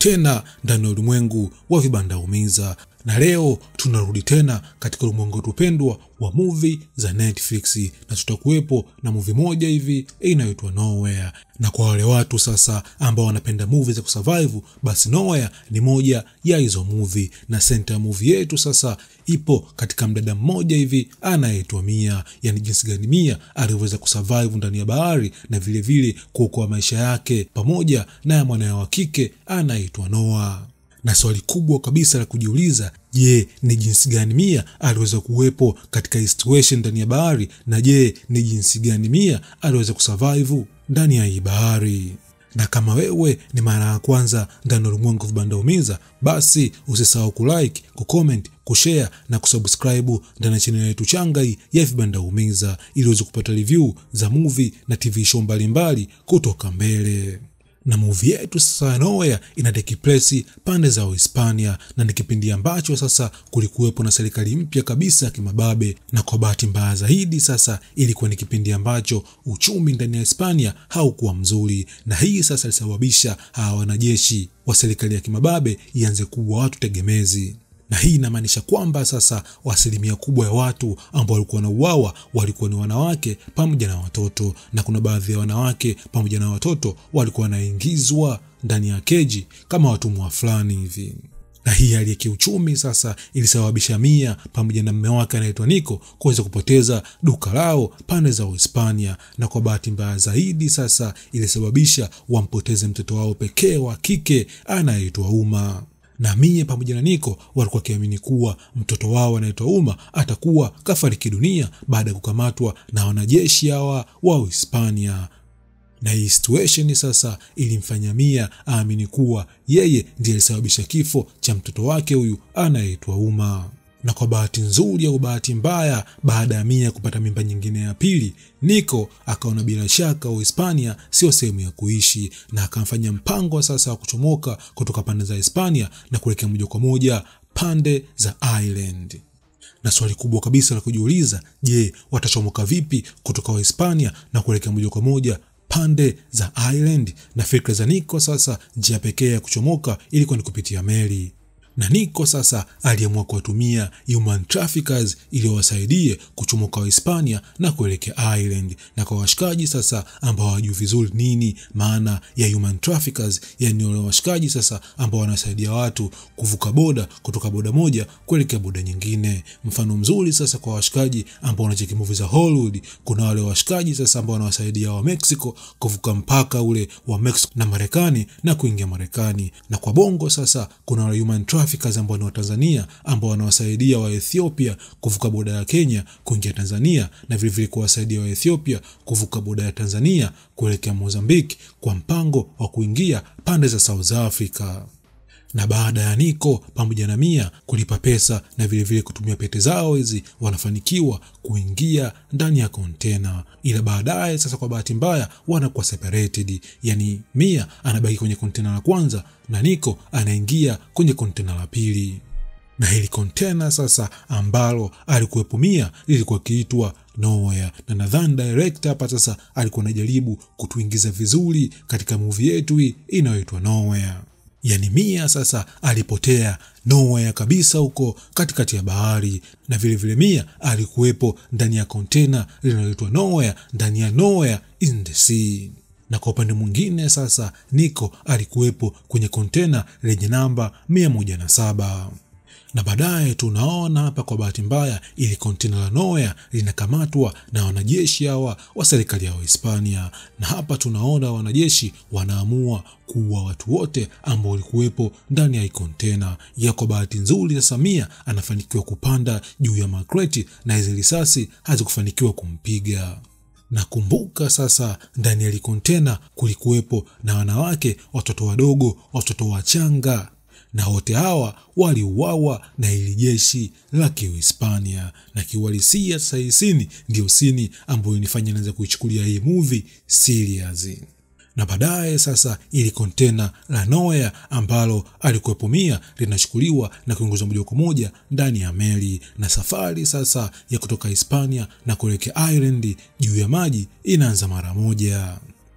tena ndani ya ulimwengu wa vibanda umiza, na leo tunarudi tena katika ulimwengu wetu pendwa wa movie za Netflix, na tutakuwepo na movie moja hivi inayoitwa Nowhere. Na kwa wale watu sasa ambao wanapenda movie za kusurvive, basi Nowhere ni moja ya hizo movie, na center ya movie yetu sasa ipo katika mdada mmoja hivi anayeitwa Mia, yani jinsi gani Mia alivyoweza kusurvive ndani ya bahari na vilevile kuokoa maisha yake pamoja na ya mwanawe wa kike anayeitwa Noah na swali kubwa kabisa la kujiuliza, je, ni jinsi gani Mia aliweza kuwepo katika hii situation ndani ya bahari, na je, ni jinsi gani Mia aliweza kusurvive ndani ya hii bahari? Na kama wewe ni mara ya kwanza ndani ya ulimwengu vibanda umiza, basi usisahau kulike, kucomment, kushare na kusubscribe ndani ya chaneli yetu changa hii ya vibanda umiza, ili uweze kupata review za movie na TV show mbalimbali kutoka mbele na movie yetu sasa ya Nowhere ina take place pande za Uhispania, na ni kipindi ambacho sasa kulikuwepo na serikali mpya kabisa ya kimababe, na kwa bahati mbaya zaidi sasa ilikuwa ni kipindi ambacho uchumi ndani ya Hispania haukuwa mzuri, na hii sasa ilisababisha hawa wanajeshi wa serikali ya kimababe ianze kuwa watu tegemezi na hii inamaanisha kwamba sasa asilimia kubwa ya watu ambao walikuwa wanauawa walikuwa ni wanawake pamoja na watoto, na kuna baadhi ya wanawake pamoja na watoto walikuwa wanaingizwa ndani ya keji kama watumwa fulani hivi. Na hii hali ya kiuchumi sasa ilisababisha Mia pamoja na mume wake anaitwa Nico kuweza kupoteza duka lao pande za Uhispania, na kwa bahati mbaya zaidi sasa ilisababisha wampoteze mtoto wao pekee wa kike anayeitwa Uma na Mia pamoja na Niko walikuwa wakiamini kuwa mtoto wao anaitwa Uma atakuwa kafariki dunia baada ya kukamatwa na wanajeshi hawa wa Uhispania. Na hii situation sasa ilimfanya Mia aamini kuwa yeye ndiye alisababisha kifo cha mtoto wake huyu anayeitwa Uma na kwa bahati nzuri au bahati mbaya, baada ya Mia kupata mimba nyingine ya pili, Niko akaona bila shaka Uhispania sio sehemu ya kuishi, na akamfanya mpango sasa wa kuchomoka kutoka pande za Hispania na kuelekea moja kwa moja pande za Ireland. Na swali kubwa kabisa la kujiuliza, je, watachomoka vipi kutoka Uhispania na kuelekea moja kwa moja pande za Ireland? Na fikra za Niko sasa, njia pekee ya kuchomoka ilikuwa ni kupitia meli na Niko sasa aliamua kuwatumia human traffickers ili wasaidie kuchomoka Wahispania na kuelekea Ireland. Na kwa washikaji sasa ambao hawajui vizuri nini maana ya human traffickers, yani wale washikaji sasa ambao wanasaidia watu kuvuka boda kutoka boda moja kuelekea boda nyingine. Mfano mzuri sasa kwa washikaji ambao wanacheki movie za Hollywood, kuna wale washikaji sasa ambao wanawasaidia wa Mexico kuvuka mpaka ule wa Mexico na Marekani na kuingia Marekani. Na kwa bongo sasa kuna wale human traffickers ambao ni Watanzania ambao wanawasaidia wa Ethiopia kuvuka boda ya Kenya kuingia Tanzania na vilevile kuwasaidia wa Ethiopia kuvuka boda ya Tanzania kuelekea Mozambiki kwa mpango wa kuingia pande za South Africa na baada ya Niko pamoja na Mia kulipa pesa na vilevile vile kutumia pete zao hizi, wanafanikiwa kuingia ndani ya kontena, ila baadaye sasa, kwa bahati mbaya, wanakuwa separated, yani Mia anabaki kwenye kontena la kwanza na Niko anaingia kwenye kontena la pili. Na hili kontena sasa ambalo alikuwepo Mia lilikuwa kiitwa Nowhere, na nadhani director hapa sasa alikuwa anajaribu kutuingiza vizuri katika movie yetu hii inayoitwa Nowhere. Yani Mia sasa alipotea Nowhere kabisa huko katikati ya bahari, na vilevile vile Mia alikuwepo ndani ya kontena linaloitwa Nowhere ndani ya Nowhere in the sea. Na kwa upande mwingine sasa Niko alikuwepo kwenye kontena lenye namba mia moja na saba na baadaye tunaona hapa kwa bahati mbaya ili kontena la Nowhere linakamatwa na wanajeshi hawa wa serikali ya Hispania, na hapa tunaona wanajeshi wanaamua kuua watu wote ambao walikuwepo ndani ya hii kontena. Ya kwa bahati nzuri sasa Mia anafanikiwa kupanda juu ya makreti na hizi risasi hazikufanikiwa kumpiga. Nakumbuka sasa ndani ya hili kontena kulikuwepo na wanawake, watoto wadogo, watoto wachanga na wote hawa waliuawa na ili jeshi la Kihispania. Na kiuhalisia sasa, hii sini ndiyo sini ambayo inifanya naweza kuichukulia hii movie serious. Na baadaye sasa, ili kontena la Nowhere ambalo alikuwepo Mia linachukuliwa na kuingizwa moja kwa moja ndani ya meli, na safari sasa ya kutoka Hispania na kuelekea Ireland juu ya maji inaanza mara moja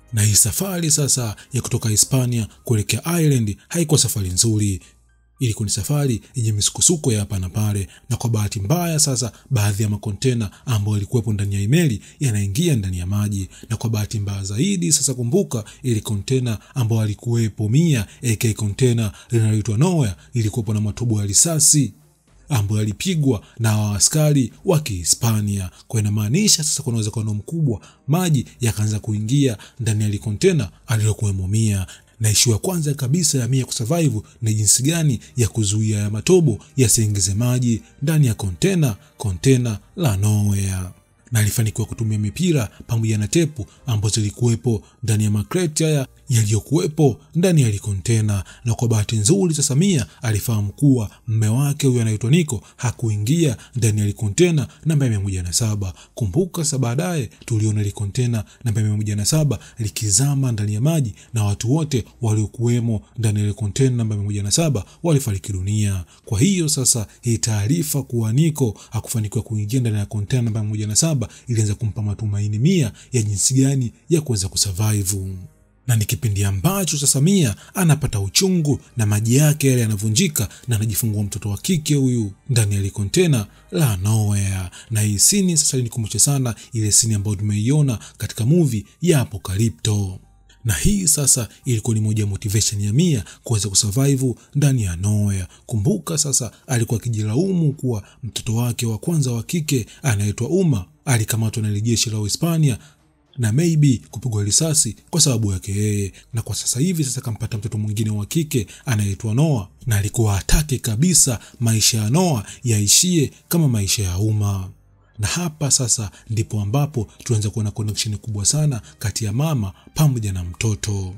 Na hii safari sasa ya kutoka Hispania kuelekea Ireland haikuwa safari nzuri. Ilikuwa ni safari yenye misukosuko ya hapa na pale, na kwa bahati mbaya sasa, baadhi ya makontena ambayo yalikuwepo ndani ya imeli yanaingia ndani ya maji, na kwa bahati mbaya zaidi sasa, kumbuka ile kontena ambayo alikuwepo Mia AK kontena linaloitwa Noah ilikuwepo na matobo ya risasi ambayo yalipigwa na askari wa Kihispania. Kwa inamaanisha sasa kuna uwezekano mkubwa maji yakaanza kuingia ndani ya likontena alilokuwemo Mia na ishu ya kwanza kabisa ya Mia kusurvive ni jinsi gani ya kuzuia ya matobo yasiingize maji ndani ya kontena kontena la Noah na alifanikiwa kutumia mipira pamoja na tepu ambazo zilikuwepo ndani ya makreti haya yaliyokuwepo ndani ya likontena. Na kwa bahati nzuri sasa, Mia alifahamu kuwa mme wake huyo anaitwa Niko hakuingia ndani ya likontena namba mia moja na saba. Kumbuka sasa, baadaye tuliona likontena namba mia moja na saba likizama ndani ya maji na watu wote waliokuwemo ndani ya likontena namba mia moja na saba walifariki dunia. Kwa hiyo sasa, hii taarifa kuwa Niko hakufanikiwa kuingia ndani ya kontena namba mia moja na saba ilianza kumpa matumaini Mia ya jinsi gani ya kuweza kusurvive na ni kipindi ambacho sasa Mia anapata uchungu na maji yake yale yanavunjika na anajifungua mtoto wa kike huyu ndani ya likontena la Noah. Na hii sini sasa linikumbusha sana ile sini ambayo tumeiona katika movie ya Apocalypto na hii sasa ilikuwa ni moja ya motivation ya Mia kuweza kusurvive ndani ya Noah. Kumbuka sasa, alikuwa akijilaumu kuwa mtoto wake wa kwanza wa kike anaitwa Uma alikamatwa na jeshi la Uhispania na maybe kupigwa risasi kwa sababu yake yeye, na kwa sasa hivi sasa kampata mtoto mwingine wa kike anaitwa Noah, na alikuwa hataki kabisa maisha ya Noah yaishie kama maisha ya Uma na hapa sasa ndipo ambapo tunaanza kuona connection kubwa sana kati ya mama pamoja na mtoto.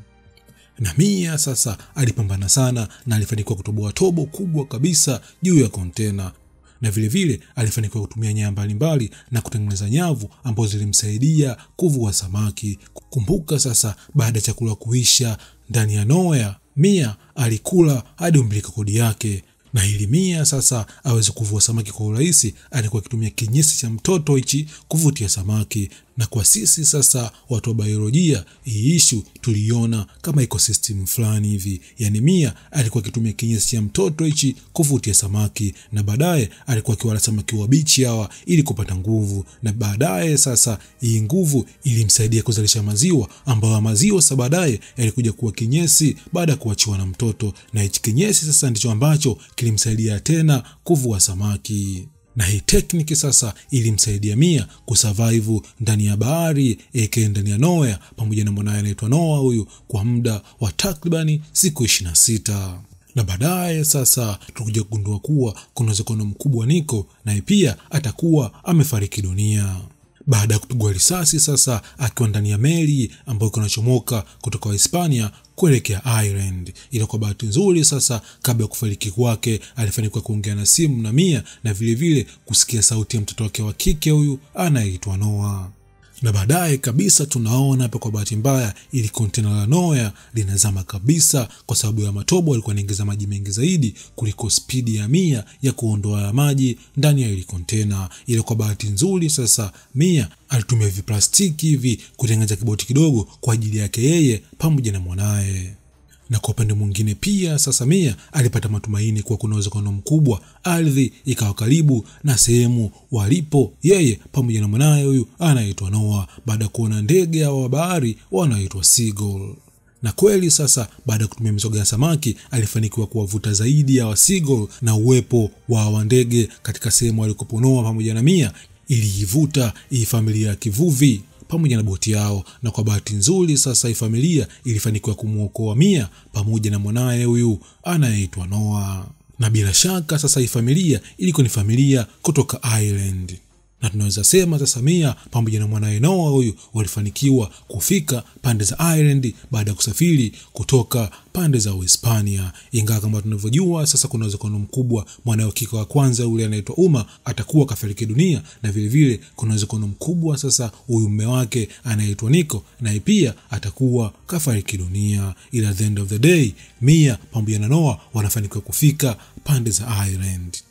Na Mia sasa alipambana sana na alifanikiwa kutoboa tobo kubwa kabisa juu ya kontena, na vilevile vile, alifanikiwa kutumia nyaya mbalimbali na kutengeneza nyavu ambazo zilimsaidia kuvua samaki. Kumbuka sasa, baada ya chakula kuisha ndani ya Noah, Mia alikula hadi umbilika kodi yake na ili Mia sasa aweze kuvua samaki kwa urahisi, alikuwa akitumia kinyesi cha mtoto hichi kuvutia samaki. Na kwa sisi sasa watu wa biolojia, hii ishu tuliona kama ecosystem fulani hivi, yani Mia alikuwa akitumia kinyesi cha mtoto hichi kuvutia samaki, na baadaye alikuwa akiwala samaki wabichi hawa ili kupata nguvu, na baadaye sasa hii nguvu ilimsaidia kuzalisha maziwa, ambayo maziwa sasa baadaye yalikuja kuwa kinyesi baada ya kuachiwa na mtoto, na hichi kinyesi sasa ndicho ambacho kilimsaidia tena kuvua samaki na hii tekniki sasa ilimsaidia Mia kusurvive ndani ya bahari aka ndani ya Noah pamoja na mwanaye anaitwa Noah huyu kwa muda wa takribani siku ishirini na sita na baadaye sasa tukuja kugundua kuwa kuna uwezekano mkubwa Niko naye pia atakuwa amefariki dunia baada ya kupigwa risasi sasa akiwa ndani ya meli ambayo inachomoka kutoka Hispania kuelekea Ireland. Ila kwa bahati nzuri sasa, kabla ya kufariki kwake, alifanikiwa kuongea na simu na Mia na vilevile vile kusikia sauti ya mtoto wake wa kike huyu anayeitwa Noah na baadaye kabisa tunaona hapa, kwa bahati mbaya, ili kontena la Noah linazama kabisa, kwa sababu ya matobo alikuwa anaingiza maji mengi zaidi kuliko spidi ya Mia ya kuondoa ya maji ndani ya ili kontena. Ile kwa bahati nzuri sasa, Mia alitumia viplastiki hivi kutengeneza kiboti kidogo kwa ajili yake yeye pamoja na mwanaye na kwa upande mwingine pia sasa Mia alipata matumaini kuwa kuna uwezekano mkubwa ardhi ikawa karibu na sehemu walipo yeye pamoja na mwanaye huyu anaitwa Noah, baada ya kuona ndege hao wa bahari wanaoitwa seagull. Na kweli sasa, baada ya kutumia mizoga ya samaki alifanikiwa kuwavuta zaidi ya seagull, na uwepo wa wandege katika sehemu walikopo Noah pamoja na Mia iliivuta hii familia ya kivuvi pamoja na boti yao, na kwa bahati nzuri sasa hii familia ilifanikiwa kumwokoa Mia pamoja na mwanaye huyu anayeitwa Noah. Na bila shaka sasa hii familia ilikuwa ni familia kutoka Ireland, na tunaweza sema sasa Mia pamoja na mwanaye Noah huyu walifanikiwa kufika pande za Ireland baada ya kusafiri kutoka pande za Uhispania, ingawa kama tunavyojua sasa kuna uwezekano mkubwa mwanawe kike wa kwanza yule anaitwa Uma atakuwa kafariki dunia, na vilevile kuna uwezekano mkubwa sasa huyu mme wake anaitwa Niko naye pia atakuwa kafariki dunia, ila the end of the day Mia pamoja na Noah wanafanikiwa kufika pande za Ireland na kwa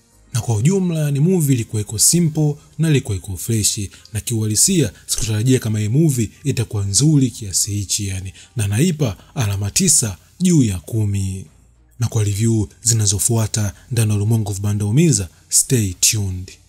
kwa ujumla ni movie ilikuwa iko simple na ilikuwa iko freshi na kiuhalisia sikutarajia kama hii movie itakuwa nzuri kiasi hichi yani na naipa alama tisa juu ya kumi na kwa review zinazofuata ndani ya ulimwengu vibanda umiza stay tuned